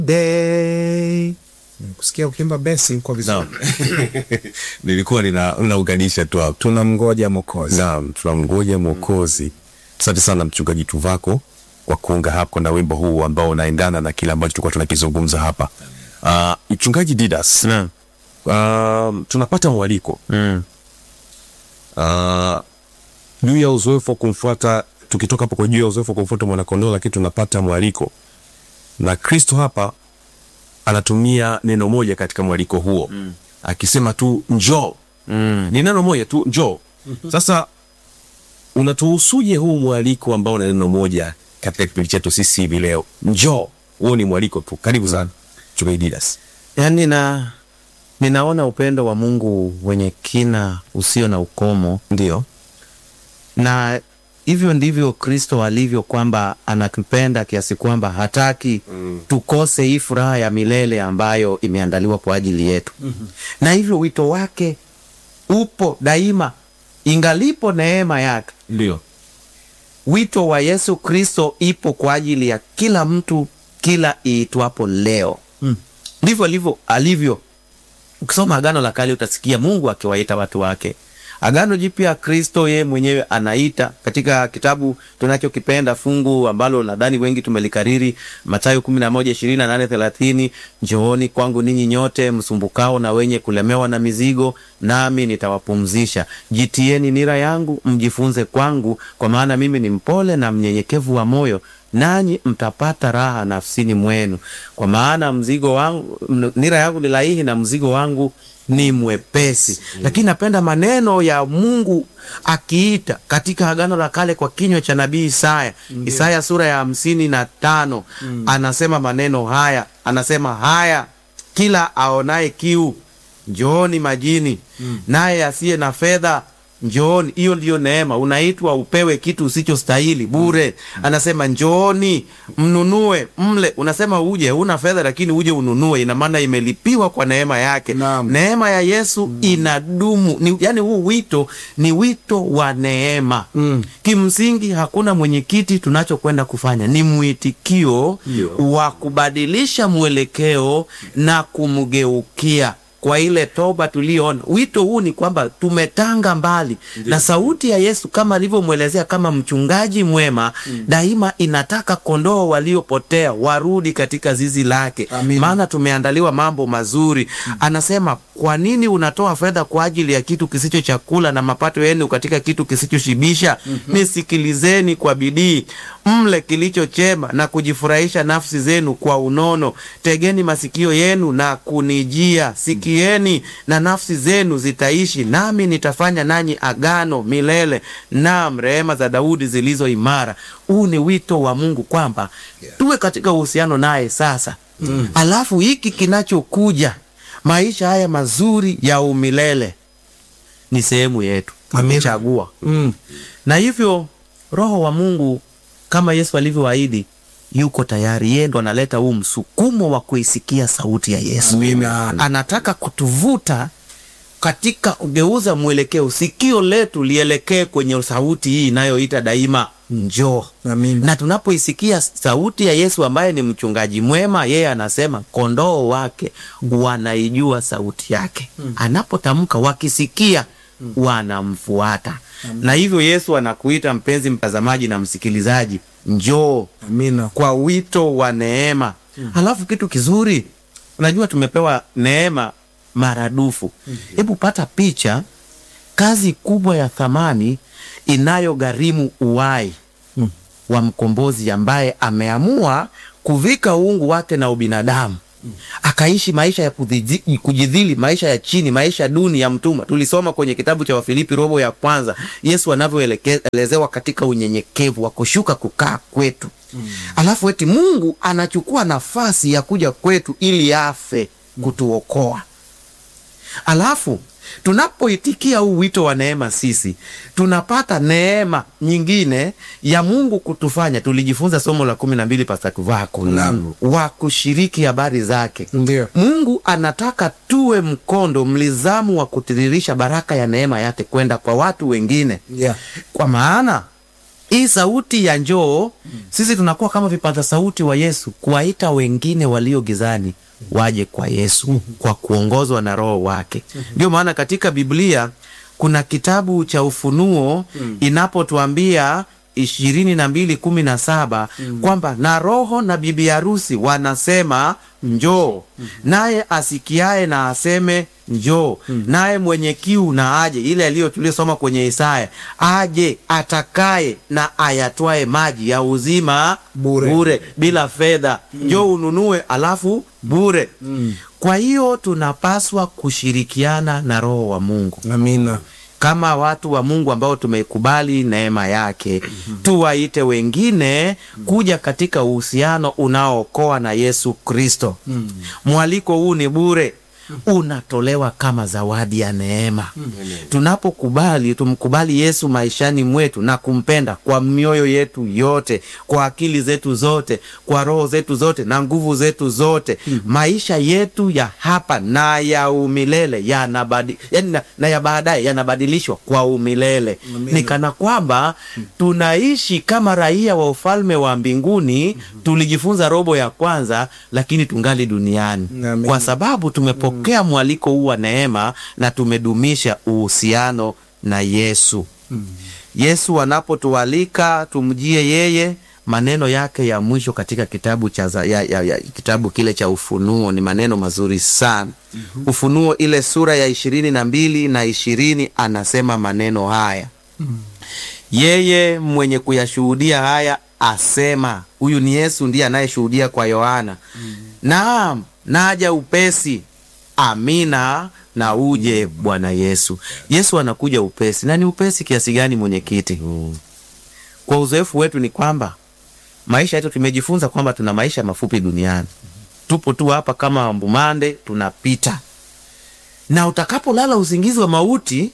day. Kusikia ukimba besi kwa vizuri. nilikuwa nina naunganisha tu hapo. Tunamngoja Mwokozi. Naam, tunamngoja Mwokozi. Asante sana mchungaji Tuvako kwa kuunga hapo na wimbo huu ambao unaendana na kile ambacho tulikuwa tunakizungumza hapa. Uh, mchungaji Didas, Naam. uh, tunapata mwaliko Mm. uh, juu ya uzoefu wa kumfuata, tukitoka hapo kwa juu ya uzoefu wa kumfuata mwanakondoo, lakini tunapata mwaliko na Kristo hapa anatumia neno moja katika mwaliko huo mm. akisema tu njoo Mm. ni neno moja tu njoo. Sasa unatuhusuje huu mwaliko ambao na neno moja katika kipindi chetu sisi hivi leo? Njoo, huo ni mwaliko tu. Karibu sana Mchungaji Didas. Yaani na ninaona upendo wa Mungu wenye kina usio na ukomo, Ndio, na hivyo ndivyo Kristo alivyo, kwamba anatupenda kiasi kwamba hataki tukose hii furaha ya milele ambayo imeandaliwa kwa ajili yetu. Na hivyo wito wake upo daima, ingalipo neema yake. ndio, Wito wa Yesu Kristo ipo kwa ajili ya kila mtu, kila iitwapo leo. Ndivyo alivyo alivyo. Ukisoma Agano la Kale utasikia Mungu akiwaita watu wake. Agano Jipya, Kristo yeye mwenyewe anaita katika kitabu tunachokipenda, fungu ambalo nadhani wengi tumelikariri, Mathayo kumi na moja ishirini na nane thelathini njooni kwangu ninyi nyote msumbukao na wenye kulemewa na mizigo, nami nitawapumzisha. Jitieni nira yangu, mjifunze kwangu, kwa maana mimi ni mpole na mnyenyekevu wa moyo nanyi mtapata raha nafsini mwenu, kwa maana mzigo wangu, m- nira yangu ni laini na mzigo wangu ni mwepesi. Lakini napenda maneno ya Mungu akiita katika Agano la Kale kwa kinywa cha nabii Isaya. Isaya sura ya hamsini na tano anasema maneno haya, anasema haya, kila aonaye kiu njooni majini, naye asiye na fedha njooni. Hiyo ndiyo neema, unaitwa upewe kitu usichostahili bure. Anasema njooni mnunue mle. Unasema uje, huna fedha lakini uje ununue, ina maana imelipiwa kwa neema yake. Naam. Neema ya Yesu inadumu ni, yani huu wito ni wito wa neema Mm. Kimsingi hakuna mwenyekiti, tunachokwenda kufanya ni mwitikio wa kubadilisha mwelekeo na kumgeukia kwa ile toba tuliyoona. Wito huu ni kwamba tumetanga mbali na sauti ya Yesu kama alivyomwelezea kama mchungaji mwema, daima inataka kondoo waliopotea warudi katika zizi lake, Amina. maana tumeandaliwa mambo mazuri. Anasema, kwa nini unatoa fedha kwa ajili ya kitu kisicho chakula na mapato yenu katika kitu kisichoshibisha? Nisikilizeni kwa bidii, mle kilicho chema na kujifurahisha nafsi zenu kwa unono. Tegeni masikio yenu na kunijia, sikieni na nafsi zenu zitaishi, nami nitafanya nanyi agano milele, naam, rehema za Daudi zilizo imara. Huu ni wito wa Mungu kwamba tuwe katika uhusiano naye sasa. Alafu hiki kinachokuja, maisha haya mazuri ya umilele ni sehemu yetu, Amina. chagua Mm. na hivyo Roho wa Mungu kama Yesu alivyoahidi yuko tayari. Yeye ndo analeta huu msukumo wa kuisikia sauti ya Yesu. Amina. Anataka kutuvuta katika kugeuza mwelekeo, sikio letu lielekee kwenye sauti hii inayoita daima njoo. Amina. Na tunapoisikia sauti ya Yesu ambaye ni mchungaji mwema, yeye anasema kondoo wake wanaijua sauti yake. Anapotamka wakisikia wanamfuata. Na hivyo Yesu anakuita mpenzi mtazamaji na msikilizaji, njoo Amina. kwa wito wa neema. Halafu kitu kizuri, unajua tumepewa neema maradufu. Hebu pata picha, kazi kubwa ya thamani inayogharimu uhai wa mkombozi ambaye ameamua kuvika uungu wake na ubinadamu akaishi maisha ya kudhiji- kujidhili, maisha ya chini, maisha duni ya mtumwa. Tulisoma kwenye kitabu cha Wafilipi robo ya kwanza, Yesu anavyoelezewa katika unyenyekevu wa kushuka kukaa kwetu. Alafu eti Mungu anachukua nafasi ya kuja kwetu ili afe kutuokoa. Alafu tunapoitikia huu wito wa neema, sisi tunapata neema nyingine ya Mungu kutufanya. Tulijifunza somo la kumi na mbili Pasta Tuvako Naam. wa kushiriki habari zake. Ndio. Mungu anataka tuwe mkondo mlizamu wa kutiririsha baraka ya neema yake kwenda kwa watu wengine Yeah. kwa maana hii sauti ya njoo sisi tunakuwa kama vipaza sauti wa yesu kuwaita wengine walio gizani waje kwa yesu kwa kuongozwa na roho wake ndio maana katika biblia kuna kitabu cha ufunuo inapotuambia ishirini na mbili kumi na saba kwamba na roho na bibi harusi wanasema njoo naye asikiaye na aseme njoo naye mwenye kiu na aje ile aliyo tuliosoma kwenye isaya aje atakaye na ayatwae maji ya uzima Bure. bure bila fedha njoo ununue alafu bure kwa hiyo tunapaswa kushirikiana na roho wa mungu Amina. kama watu wa Mungu ambao tumeikubali neema yake, tuwaite wengine kuja katika uhusiano unaookoa na Yesu Kristo. Mwaliko huu ni bure, unatolewa kama zawadi ya neema. Tunapokubali, tumkubali Yesu maishani mwetu na kumpenda kwa mioyo yetu yote, kwa akili zetu zote, kwa roho zetu zote na nguvu zetu zote, maisha yetu ya hapa na ya umilele yanabadi, yani na, na ya baadaye yanabadilishwa kwa umilele. Ni kana kwamba tunaishi kama raia wa ufalme wa mbinguni. Tulijifunza robo ya kwanza, lakini tungali duniani Amen. kwa sababu tumepokea mwaliko huu wa neema na tumedumisha uhusiano na Yesu. Yesu anapotualika tumjie yeye, maneno yake ya mwisho katika kitabu cha za, ya, ya, ya, kitabu kile cha Ufunuo ni maneno mazuri sana. Ufunuo ile sura ya ishirini na mbili na ishirini anasema maneno haya yeye mwenye kuyashuhudia haya asema, huyu ni Yesu ndiye anayeshuhudia kwa Yohana, naam, naja upesi, amina na uje Bwana Yesu. Yesu anakuja upesi, na ni upesi kiasi gani, mwenyekiti? Kwa uzoefu wetu ni kwamba maisha yetu tumejifunza kwamba tuna maisha mafupi duniani, tupo tu hapa kama mbumande, tunapita, na utakapolala usingizi wa mauti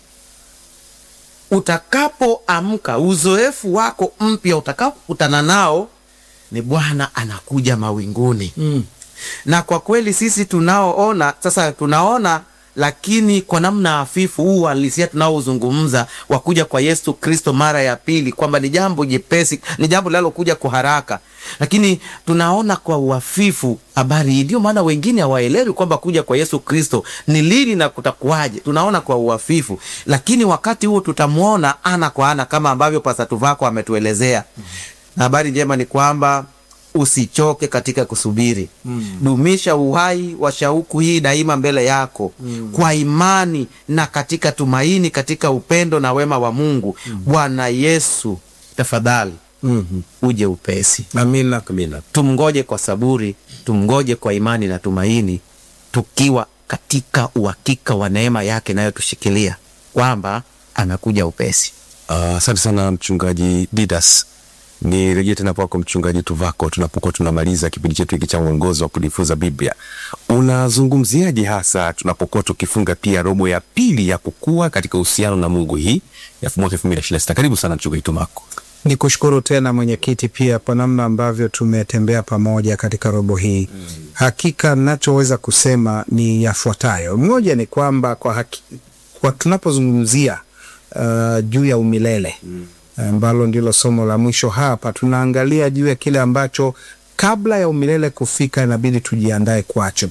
utakapoamka uzoefu wako mpya utakapokutana nao ni Bwana anakuja mawinguni. Mm. Na kwa kweli sisi tunaoona sasa, tunaona lakini kwa namna hafifu, huu uhalisia tunaozungumza wa kuja kwa Yesu Kristo mara ya pili, kwamba ni jambo jepesi, ni jambo linalokuja kwa haraka, lakini tunaona kwa uhafifu habari hii. Ndio maana wengine hawaelewi kwamba kuja kwa Yesu Kristo ni lini na kutakuwaje. Tunaona kwa uhafifu, lakini wakati huo tutamwona ana kwa ana, kama ambavyo Pastor Vako ametuelezea. Na habari njema ni kwamba usichoke katika kusubiri mm. Dumisha uhai wa shauku hii daima mbele yako mm. Kwa imani na katika tumaini, katika upendo na wema wa Mungu mm. Bwana Yesu, tafadhali Mhm. uje upesi. Amina. Amina. Tumngoje kwa saburi, tumngoje kwa imani na tumaini, tukiwa katika uhakika wa neema yake inayotushikilia kwamba anakuja upesi. Ah, Asante sana mchungaji Didas. Nirejee tena kwako mchungaji Tuvako, tunapokuwa tunamaliza kipindi chetu hiki cha uongozi wa kujifunza Biblia, unazungumziaje hasa tunapokuwa tukifunga pia robo ya pili ya kukua katika uhusiano na Mungu hii ya mwaka elfu mbili ishirini na sita? Karibu sana mchungaji Tuvako. Ni kushukuru tena mwenyekiti pia kwa namna ambavyo tumetembea pamoja katika robo hii. Hakika nachoweza kusema ni yafuatayo. Moja ni kwamba kwa, haki, kwa tunapozungumzia uh, juu ya umilele ambalo ndilo somo la mwisho hapa, tunaangalia juu ya kile ambacho kabla ya umilele kufika inabidi tujiandae kwacho.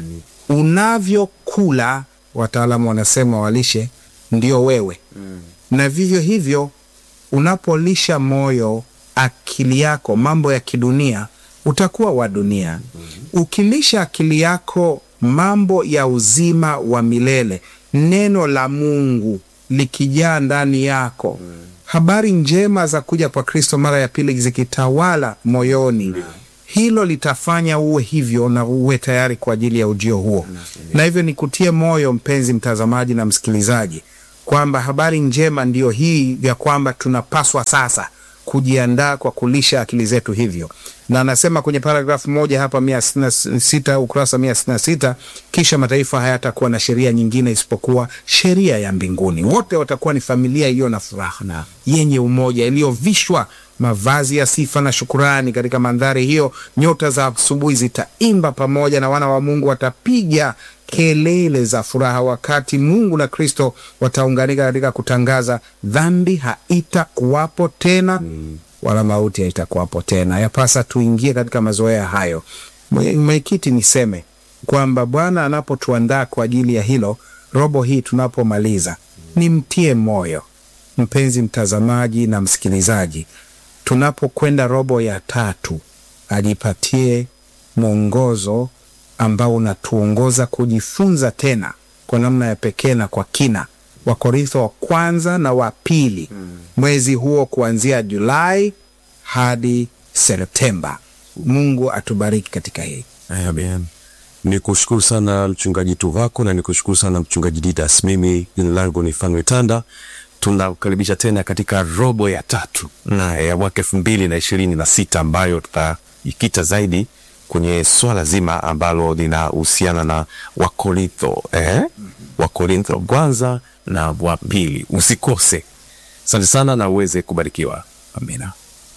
Unavyokula, wataalamu wanasema walishe, ndio wewe na vivyo hivyo unapolisha moyo, akili yako mambo ya kidunia, utakuwa wa dunia. Ukilisha akili yako mambo ya uzima wa milele, neno la Mungu likijaa ndani yako, habari njema za kuja kwa Kristo mara ya pili zikitawala moyoni, hilo litafanya uwe hivyo na uwe tayari kwa ajili ya ujio huo. Na hivyo nikutie moyo mpenzi mtazamaji na msikilizaji kwamba habari njema ndiyo hii ya kwamba tunapaswa sasa kujiandaa kwa kulisha akili zetu hivyo, na anasema kwenye paragrafu moja hapa mia sitini na sita ukurasa mia sitini na sita kisha mataifa hayatakuwa na sheria nyingine isipokuwa sheria ya mbinguni. Wote watakuwa ni familia iliyo na furaha yenye umoja, iliyovishwa mavazi ya sifa na shukurani. Katika mandhari hiyo, nyota za asubuhi zitaimba pamoja na wana wa Mungu watapiga kelele za furaha, wakati Mungu na Kristo wataunganika katika kutangaza dhambi haitakuwapo tena wala mauti haitakuwapo tena. Yapasa tuingie katika mazoea hayo. Mwe- Mwenyekiti, niseme kwamba Bwana anapotuandaa kwa ajili ya hilo, robo hii tunapomaliza, nimtie moyo mpenzi mtazamaji na msikilizaji, tunapokwenda robo ya tatu, ajipatie mwongozo ambao unatuongoza kujifunza tena kwa namna ya pekee na kwa kina Wakorintho wa kwanza na wa pili mwezi huo kuanzia Julai hadi Septemba. Mungu atubariki katika hii. Amen. Ni kushukuru sana mchungaji Tuvako na ni kushukuru sana mchungaji Didas. Mimi jina langu ni Fanuel Tanda. Tunakukaribisha tena katika robo ya tatu na ya mwaka elfu mbili na ishirini na sita ambayo tutajikita zaidi kwenye swala zima ambalo linahusiana na Wakorintho eh? Wakorintho kwanza na wa pili. Usikose. Asante sana na uweze kubarikiwa. Amina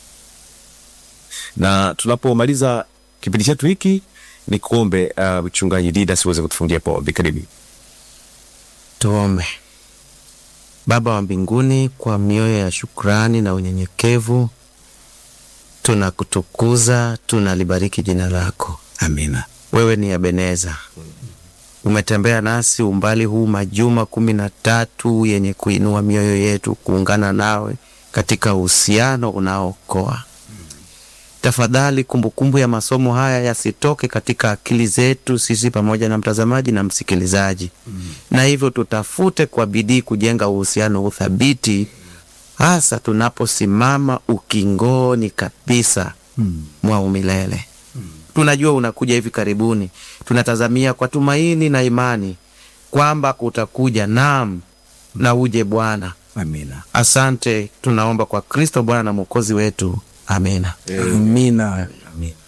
na tunapomaliza kipindi chetu hiki ni kuombe uh, mchungaji Didas uweze kutufungia po karibu. Tuombe. Baba wa mbinguni, kwa mioyo ya shukrani na unyenyekevu, tunakutukuza, tunalibariki jina lako. Amina. Wewe ni Ebeneza, umetembea nasi umbali huu majuma kumi na tatu yenye kuinua mioyo yetu kuungana nawe katika uhusiano unaookoa. Tafadhali, kumbukumbu ya masomo haya yasitoke katika akili zetu sisi pamoja na mtazamaji na msikilizaji, na hivyo tutafute kwa bidii kujenga uhusiano uthabiti, hasa tunaposimama ukingoni kabisa mwa umilele. Tunajua unakuja hivi karibuni, tunatazamia kwa tumaini na imani kwamba kutakuja, naam, na uje Bwana. Amina. Asante, tunaomba kwa Kristo Bwana na Mwokozi wetu, amina. Amina. Amina.